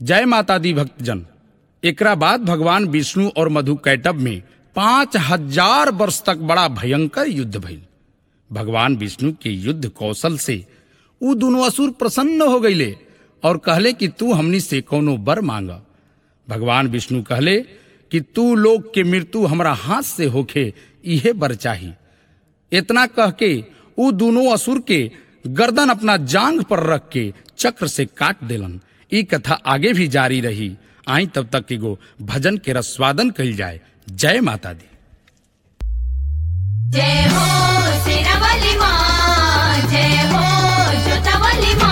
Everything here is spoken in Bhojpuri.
जय माता दी भक्तजन एकरा बाद भगवान विष्णु और मधु कैटब में पांच हजार वर्ष तक बड़ा भयंकर युद्ध भइल भगवान विष्णु के युद्ध कौशल से उ दोनों असुर प्रसन्न हो गईले और कहले कि तू हमनी से कोनो बर मांग भगवान विष्णु कहले कि तू लोग के मृत्यु हमरा हाथ से होखे इहे बर चाही इतना कह के उ दोनों असुर के गर्दन अपना जांग पर रख के चक्र से काट देलन ई कथा आगे भी जारी रही आई तब तक एगो भजन के रस्वादन कइल जाए जय माता दी जय हो शेरावाली माँ जय हो जोतावाली माँ